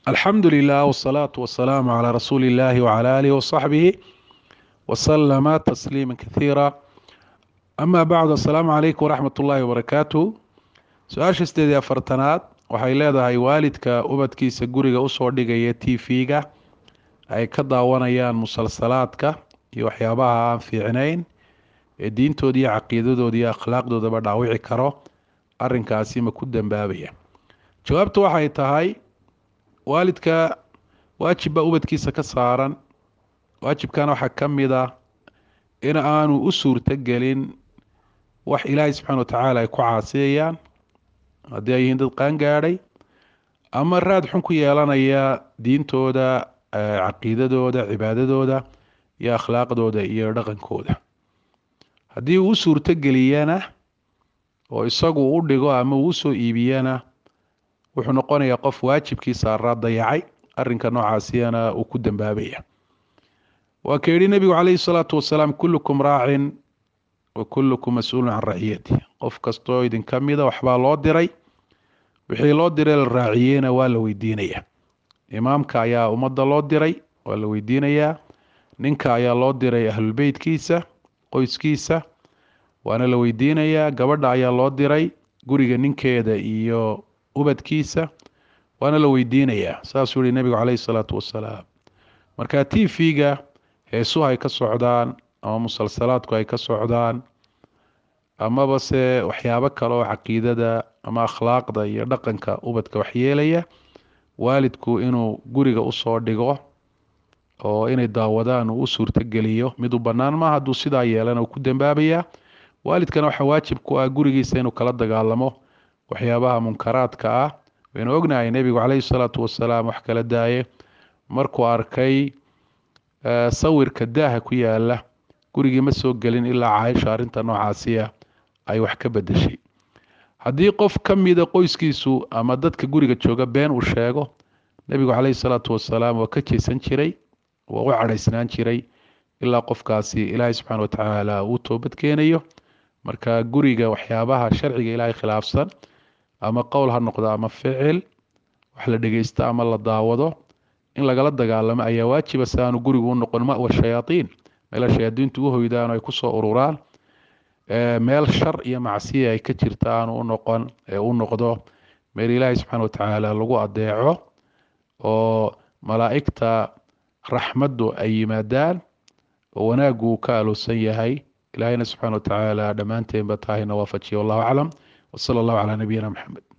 alxamdu lilah wsalaatu wasalaamu calaa rasuuli illahi wcala aalihi wasaxbihi wasalama tasliima kathiira ama bacdu assalaamu calaykum waraxmat ullaahi wabarakaatu su-aasha sideed iyo afartanaad waxay leedahay waalidka ubadkiisa guriga usoo dhigaya t v-ga ay ka daawanayaan musalsalaadka iyo waxyaabaha aan fiicnayn ee diintooda iyo caqiidadooda iyo akhlaaqdoodaba dhaawici karo arinkaasi ma ku dambaabaya jawaabtu waxay tahay waalidka waajib baa ubadkiisa ka saaran waajibkana waxaa ka mid ah in aanu u suurto gelin wax ilaahay subxaana watacaala ay ku caasiyayaan haddii ay yihiin dad qaangaadhay ama raad xun ku yeelanaya diintooda caqiidadooda cibaadadooda iyo akhlaaqdooda iyo dhaqankooda haddii uu u suurto geliyana oo isagu u dhigo ama uu usoo iibiyana wuxuu noqonayaa qof waajibkii saaraa dayacay arinka noocaasiyana uu ku dambaabaya waa ka yihi nebigu calayhi salaatu wasalaam kullukum raacin wa kullukum mas-uulun can raciyati qof kastoo idinka mida waxbaa loo diray wixii loo diray la raaciyeyna waa la weydiinaya imaamka ayaa ummadda loo diray waa la weydiinayaa ninka ayaa loo diray ahlulbeytkiisa qoyskiisa waana la weydiinayaa gabadha ayaa loo diray guriga ninkeeda iyo ubadkiisa waana la weydiinayaa saasuu yihi nebigu caleyhi salaatu wasalaam marka t v-ga heesuhu ay ka socdaan ama musalsalaadku ay ka socdaan amaba se waxyaabo kale oo caqiidada ama akhlaaqda iyo dhaqanka ubadka waxyeelaya waalidku inuu guriga usoo dhigo oo inay daawadaan uu u suurtogeliyo mid u bannaan maaha hadduu sidaa yeelana uu ku dambaabayaa waalidkana waxaa waajib ku ah gurigiisa inuu kala dagaalamo waxyaabaha munkaraadka ah waynu ognahay nebigu caleyhi salaatu wasalaam wax kala daaye markuu arkay sawirka daaha ku yaala gurigii ma soo gelin ilaa caaisha arrinta noocaasiya ay wax ka bedeshay haddii qof ka mida qoyskiisu ama dadka guriga jooga been uu sheego nebigu caleyhi salaatu wasalaam waa ka jeesan jiray waa u cadhaysnaan jiray ilaa qofkaasi ilaahay subxaana watacaala uu toobad keenayo marka guriga waxyaabaha sharciga ilaahay khilaafsan ama qowl ha noqdo ama ficil wax la dhegeysto ama la daawado in lagala dagaalamo ayaa waajiba si aanu gurigu u noqon mawa shayaaiin meela shayaadiintu u hoydaan ay kusoo ururaan meel shar iyo macsiya ay ka jirta aanu u noqon ee u noqdo meel ilaahay subxaana watacaala lagu adeeco oo malaa'igta raxmaddu ay yimaadaan oo wanaaggu uu ka aloosan yahay ilaahayna subxaana watacaala dhammaanteenba taahayna waafajiya wallahu aclam wsala allahu calaa nabiyina maxamed